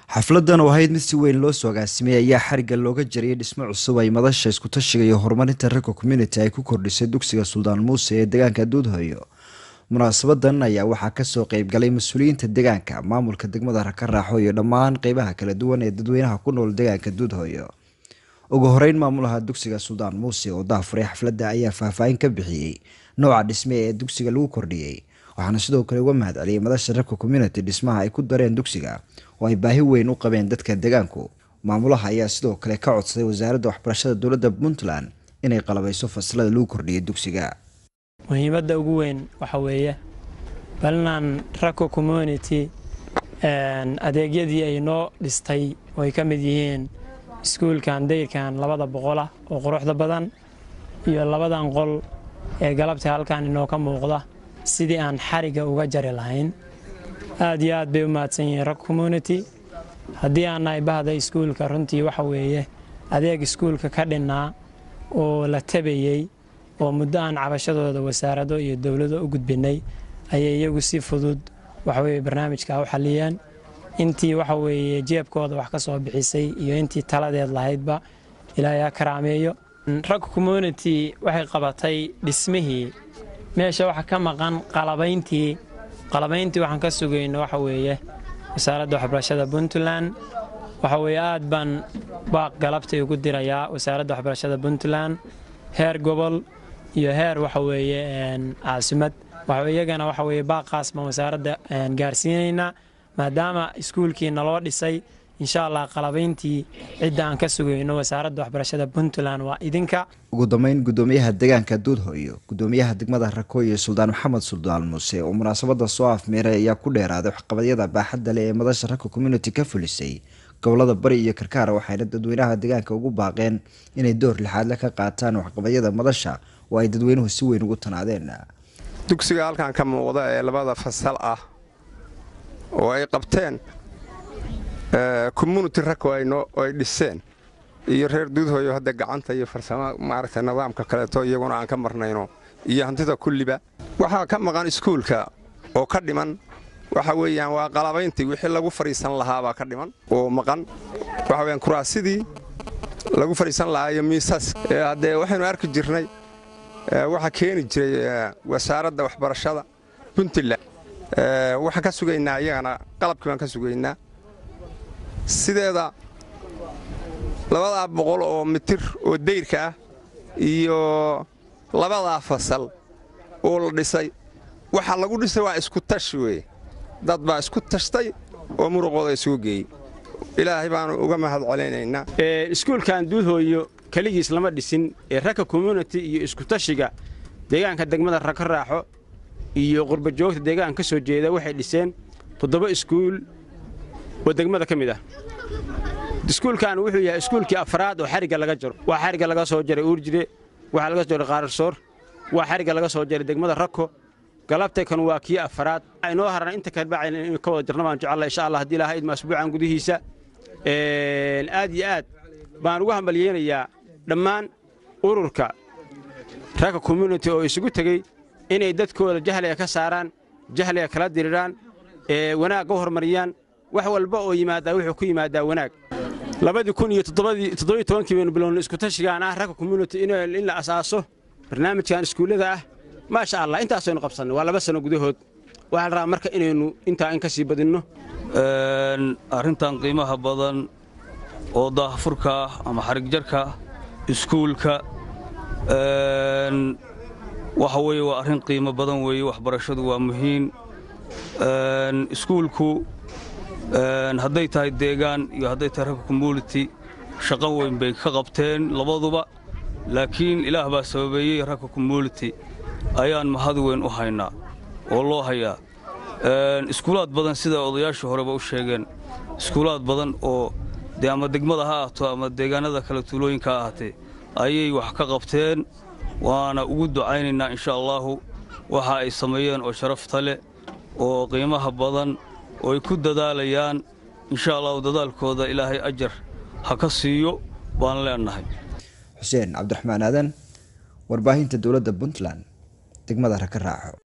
xafladan oo ahayd mid si weyn loo soo agaasimay ayaa xarigga looga jariyay dhismo cusub ay madasha iskutashiga iyo horumarinta ragga community ay ku kordhisay dugsiga suldaan muuse ee deegaanka duudhoyo munaasabadan ayaa waxaa kasoo qeybgalay mas-uuliyiinta deegaanka maamulka degmada raka raaxo iyo dhammaan qeybaha kala duwan ee dadweynaha ku nool deegaanka duudhoyo ugu horeyn maamulaha dugsiga suldaan muuse oo daafuray xafladda ayaa faahfaahin ka bixiyey nooca dhisme ee dugsiga lagu kordhiyey waxaana sidoo kale uga mahad celiyay madasha ragka community dhismaha ay ku dareen dugsiga oo ay baahi weyn u qabeen dadka deegaanku maamulaha ayaa sidoo kale ka codsaday wasaaradda waxbarashada dowladda puntland inay qalabayso fasalada lagu kordhiyay dugsiga muhiimadda ugu weyn waxa weeye balnan rako community adeegyadii ay noo dhistay oo ay ka mid yihiin iskuulkan dayrkan labada boqolah oo quruxda badan iyo labadan qol ee galabta halkan inoo ka muuqda sidii aan xarigga uga jari lahayn aad iyo aad bay u mahadsan yihiin rag community haddii aan nahay bahda iskuulka runtii waxa weeye adeeg iskuulka ka dhinnaa oo la tabayey oo muddo aan cabashadooda wasaarado iyo dowlado u gudbinay ayay iyagu si fudud waxaweye barnaamijka u xaliyeen intii waxa weeye jeebkooda wax ka soo bixisay iyo intii taladeed lahaydba ilaahay ha karaameeyo rag community waxay qabatay dhismihii meesha waxa ka maqan qalabayntii qalabayntii waxaan ka sugayno waxa weeye wasaaradda waxbarashada puntland waxa weeye aad baan baaq galabtay ugu dirayaa wasaaradda waxbarashada puntland heer gobol iyo heer waxa weeye caasimad iyagana waxa weeye baaqaas baan wasaaradda gaarsiinaynaa maadaama iskuulkii naloo dhisay insha allah qalabayntii cidda aan ka sugayno wasaaradda waxbarashada puntland waa idinka ugu dambeyn gudoomiyaha deegaanka duudhoyo gudoomiyaha degmada rako iyo suldaan maxamed suldaan muuse oo munaasabada soo afmeeray ayaa ku dheeraaday waxqabadyada baaxadda leh ee madasha rako community ka fulisay gobolada bari iyo karkaara waxayna dadweynaha deegaanka ugu baaqeen inay door lixaadle ka qaataan waxqabadyada madasha oo ay dadweynuhu si weyn ugu tanaadeen dugsiga halkan ka muuqda ee labada fasal ah oo ay qabteen community rako ay dhiseen iyo reer duudhoyo hadda gacanta iyo farsamo maaragta nidaamka kaleeto iyaguna aan ka marnayno iyo hantida kulliba waxaa ka maqan iskuulka oo ka dhiman waxa weeyaan waa qalabayntii wixii lagu fadhiisan lahaabaa ka dhiman oo maqan waxa weyaan kuraasidii lagu fadhiisan lahaa iyo miisas haddee waxaynu arki jirnay waxaa keeni jiray wasaaradda waxbarashada puntland waxaan ka sugaynaa iyagana qalabkii baan ka sugaynaa sideeda labadaa boqol oo mitir oo dayrka ah iyo labadaa fasal oo la dhisay waxaa lagu dhisay waa isku tashi weye dad baa isku tashtay oo muruqooda isugu geeyey ilaahay baanu uga mahad celinaynaa iskuulkan duudhooyo keligiis lama dhisin ee ragka community iyo iskutashiga deegaanka degmada raka raaxo iyo qurbajoogta deegaanka ka soo jeeda waxay dhiseen toddoba iskuul oo degmada ka mid ah iskuulkan wuxuu yahay iskuulkii afraad oo xarigga laga jaro waa xarigga laga soo jaray uurjire waxaa laga soo jaray qaararsoor waa xarigga laga soo jaray degmada rako galabtaykan waa kii afraad inoo haran inta kalbacayna inu ka wada jirna baan jecella insha allah haddii ilaha idma asbuucan gudihiisa aad iyo aad baan ugu hambalyeynayaa dhammaan ururka ragga community oo isugu tegey inay dadkooda jahliga ka saaraan jahliga kala diriraan wanaagga u horumariyaan wax walba oo yimaadaa wuxuu ku yimaadaa wanaag labadii kun iyo toddobiyo tobankii baynu bilowna iskutashigaan ah ragga community in la asaaso barnaamijkan iskuullada ah maasha allah intaasaynu qabsannay waa laba sano gudahood waxaa la rabaa marka inaynu intaa in ka sii badinno arrintan qiimaha badan oo daahfurka ah ama xarigjarka iskuulka waxa weeye waa arrin qiimo badan weeye waxbarashadu waa muhiim iskuulku hadday tahay deegaan iyo hadday tahay ragga community shaqo weyn bay ka qabteen labaduba laakiin ilaah baa sababeeyey ragga community ayaan mahad weyn u haynaa oo loo hayaa iskuulaad badan sida odayaashii horeba u sheegeen iskuulaad badan oo dee ama degmada ha ahaato ama deegaanada kale tuulooyinka ha ahaatee ayay wax ka qabteen waana ugu ducaynaynaa insha allaahu waxa ay sameeyeen oo sharafta leh oo qiimaha badan oo ay ku dadaalayaan insha allahu dadaalkooda ilaahay ajar ha ka siiyo baan leennahay xuseen cabdiraxmaan aadan warbaahinta dowladda puntland degmada raka raaxo